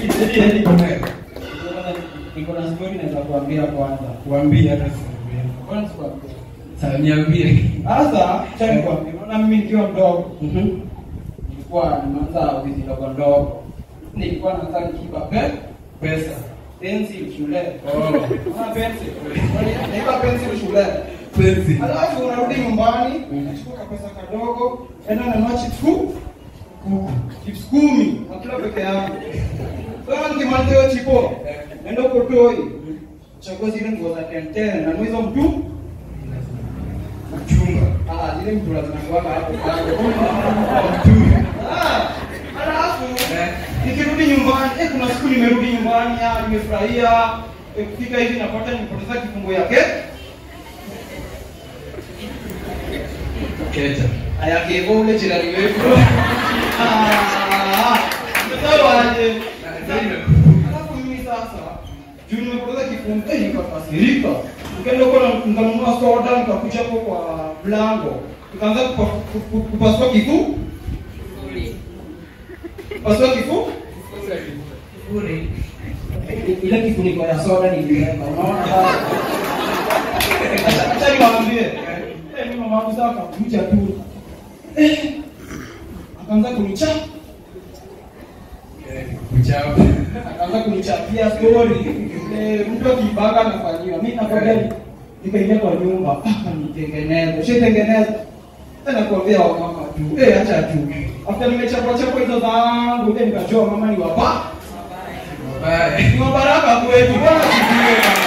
Eti eti Eh, niko na story naweza kuambia kwanza. Kuambia hata siambia. Kwanza kuambia. Sasa niambie. Sasa cha nikwambia, unaona mimi nikiwa mdogo Mhm. nilikuwa nimeanza wizi ndogo ndogo. Nilikuwa naanza nikiba pe Pesa. pencil shule. Oh. Unaona pencil? Nikiba pencil shule. Penzi. Alafu unarudi nyumbani, unachukua pesa kadogo, enda nanunua chips ku kuku. Chips kumi, nakula peke yangu. Sasa nikimaliza hiyo chipo, naenda huko toi. Chagua zile nguo za tenten na hizo mtu Chunga. ah zile mtu zinakuwa hapo kando. Mtu. Ah, alafu Eh. nikirudi nyumbani, eh kuna siku nimerudi nyumbani, ah nimefurahia. Eh, kufika hivi napata nimepoteza kifungo yake. Keja. ayakeva ule jirani wetu Ah, sasa waje alafu mimi sasa juu nimepoteza kifungo eh, nikakasirika nikaenda huko na nikanunua soda nikakuja hapo kwa mlango nikaanza kupa- ku- ku- kupasua kifu pasua kifu ile kifuniko ya soda niliweka unaona Acha- acha niwaambie eh mimi mama yangu sasa akakuja tu eh akaanza kunicha Kuchapa. akaanza kunichapia story eh mtu akibanga anafanyiwa mimi nakwambia ni- nikaingia kwa nyumba mpaka nitengeneze ushaitengeneza tena kuambia wamama tu eh acha tu after nimechapwa chapwa hizo zangu then nikajua mama ni wapa Bye. ni wabaraka kwetu bwana sijue